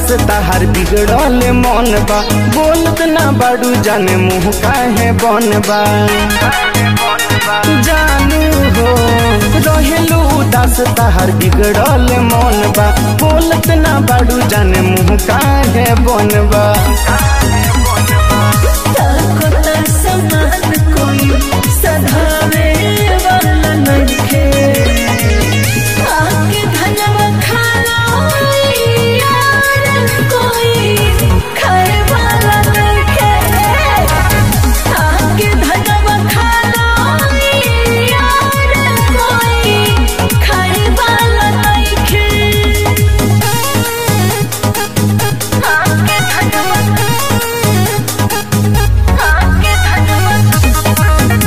उदास ताहार बिगड़ल मन बा बोलत ना बाड़ू जाने मुँह काहे बन बा जानू हो रहेलू उदास ताहार बिगड़ल मन बा बोलत ना बाड़ू जाने मुँह काहे बन बा ताको ता समान कोई सधावे वाला नइखे आके धनवा खाला यार कोई खाए वाला नइखे आके धनवा खाला यार कोई खाए वाला नइखे आके धनवा आके धनवा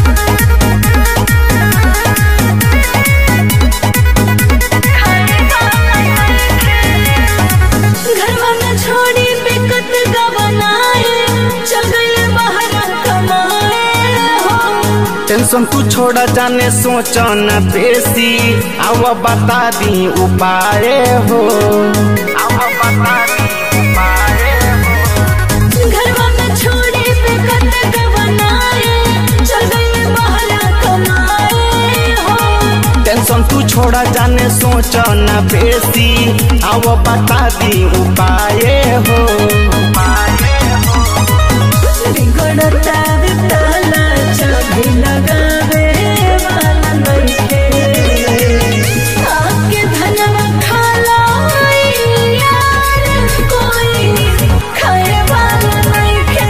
घरवा में छोड़ी बेकत गवनाए चल गए बाहर कमाए हो टेंशन तू छोड़ा जाने सोच न बेसी आव बता दी उपाय हो आव बता दी उपाय हो घरवा में छोड़ी बेकत गवनाए चल गए बाहर कमाए हो टेंशन तू छोड़ा जाने सोच न बेसी आव बता दी उपाय हो बिगड़ता ताला चाबी लगावे वाला नइखे आके धनवा खाला यार कोई खाए वाला नइखे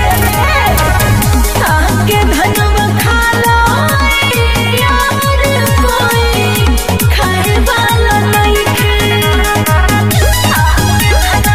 आके धनवा खाला यार कोई खाए वाला नइखे आके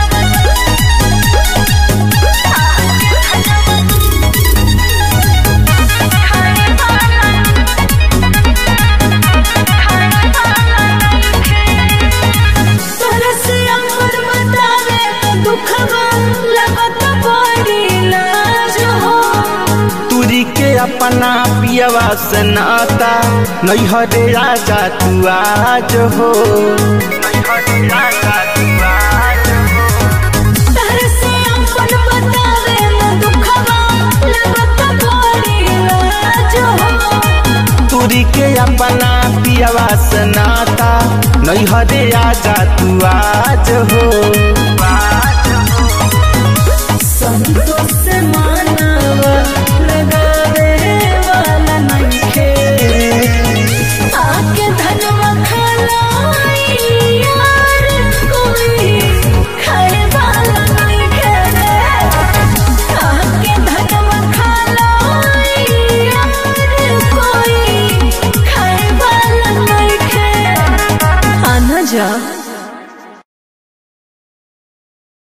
तरस अंबर बतावे दुखवा लगत बड़ी लाज हो तुरी के अपना पियवा से नाता नैहरे राजा तू आज हो नैहरे राजा तू आज हो तरस अंबर बतावे दुखवा लगत बड़ी लाज हो तुरी के अपना पियवा से नाता नैहरे आजा तू आज हो संतोष से मानवा लगावे वाला नइखे आके धनवा खाला यार कोई खाए वाला नइखे आके धनवा खाला यार कोई खाए वाला नइखे आना जा